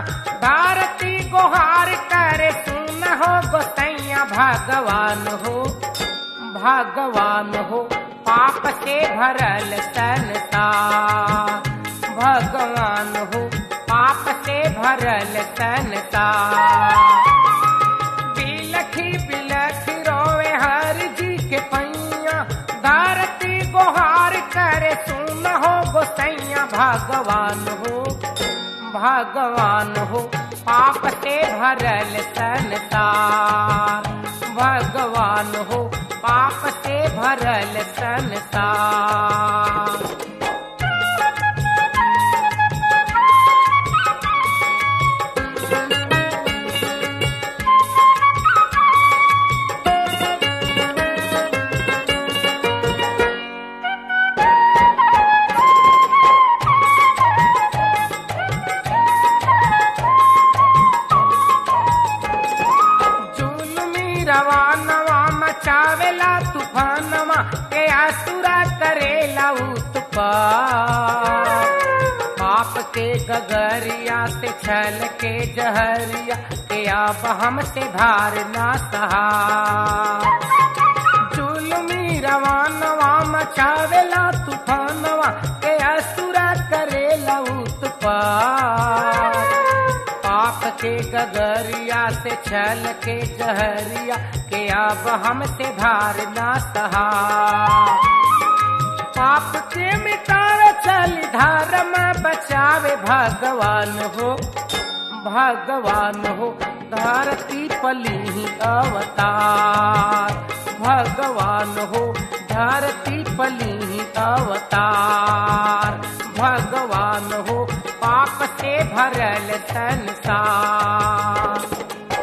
धरती गुहार करे सुन हो गोसैया भगवान हो भगवान हो पाप से भरल संसार भगवान हो पाप से भरल संसार बिलखी बिलखी रोवे हर जी के पैया धरती गुहार करे सुन हो गोसैया भगवान हो भगवान हो पाप से भरल संसार भगवान हो पाप से भरल संसार जुलमी रवानवा मचावेला तूफानवा के आसुरा करेला उत्पात पाप के गगरिया से छल के जहरिया के आप हमसे भार ना सहा जुलमी रवानवा मचावेला तूफानवा के असुरा करेला उत्पात पाप के गगरिया से छल के जहरिया के अब हमसे भार ना सहा पाप के मिटावे चल धर्म बचावे भगवान हो भगवान हो धरती पली ही अवतार भगवान हो धरती पली ही अवतार भगवान हो पाप से भरल संसार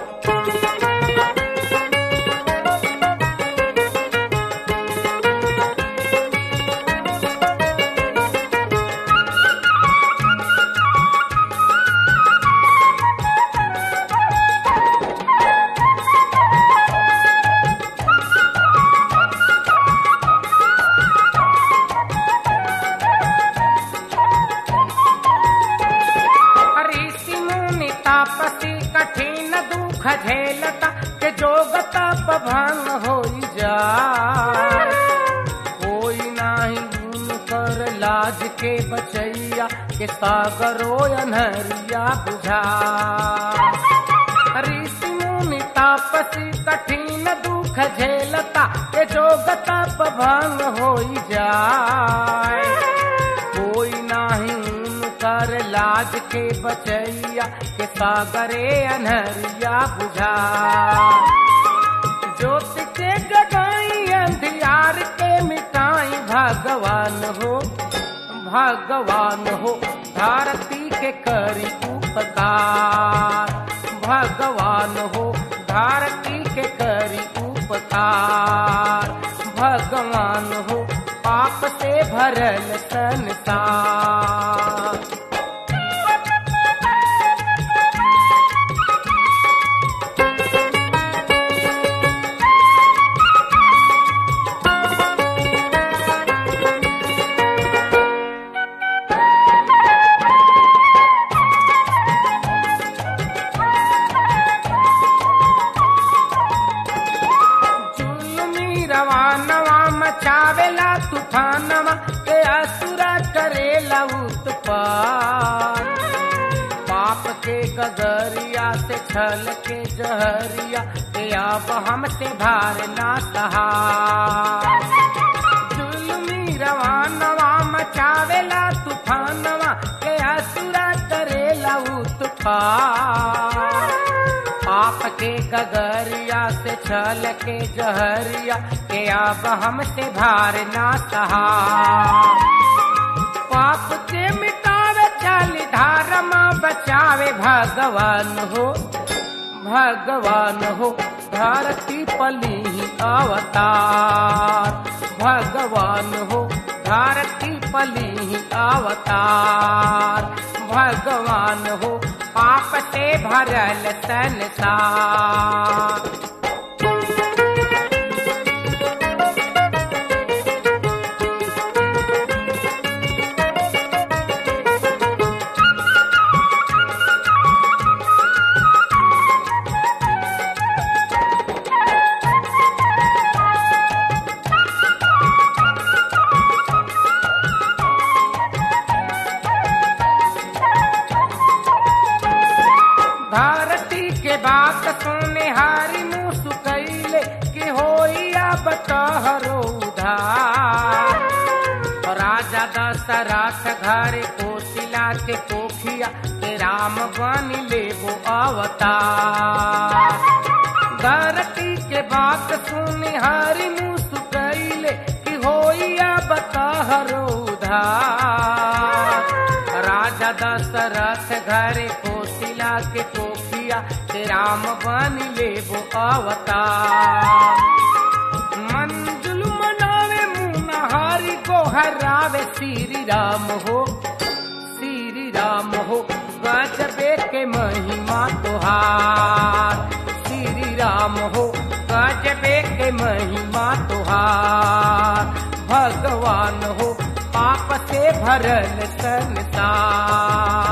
ऋषि मुनि तापसी कठिन दुख झेलता के जोग तप भंग होई जाय कोई नाही गुण कर लाज के बचैया के सागरो अनहरिया बुझा ऋषि मुनि तापसी कठिन दुख झेलता के जोग तप भंग होई जाय कोई नाही कर लाज के बचैया के सागरे अनहरिया बुझा ज्योति के जगाई अंधियार के मिटाई भगवान हो भगवान हो धरती के करी उपकार भगवान हो धरती के करी उपकार भगवान हो पाप से भरल संसार जुलमी रवानवा मचावेला तूफानवा के असुरा करेला उत्पात पाप के गगरिया से छल के जहरिया के अब हमसे भार ना सहा जुलमी रवानवा मचावेला तूफानवा के असुरा करेला उत्पात पाप के गगरिया से छल के जहरिया के अब हमसे भार ना सहा पाप के मिटावे चल धर्म बचावे भगवान हो भगवान हो धरती पली ही अवतार भगवान हो धरती पली ही अवतार भगवान हो पाप से भरल संसार बात सुने हारी मुंह सुकैले कि होइया बतहरो उधार राजा दशरथ घर कोशिला के कोखिया के राम बन लेबो अवतार धरती के बात सुने हरि मुंह सुकैले कि होइया बतहरो उधार राजा दशरथ घर कोशिला के कोखिया के राम बन लेबो अवतार मंजुल मनावे मुनहारी को हरावे श्री राम हो श्री राम हो गजबे के महिमा तुहार श्री राम हो गजबे के महिमा तुहार भगवान हो पाप से भरल संसार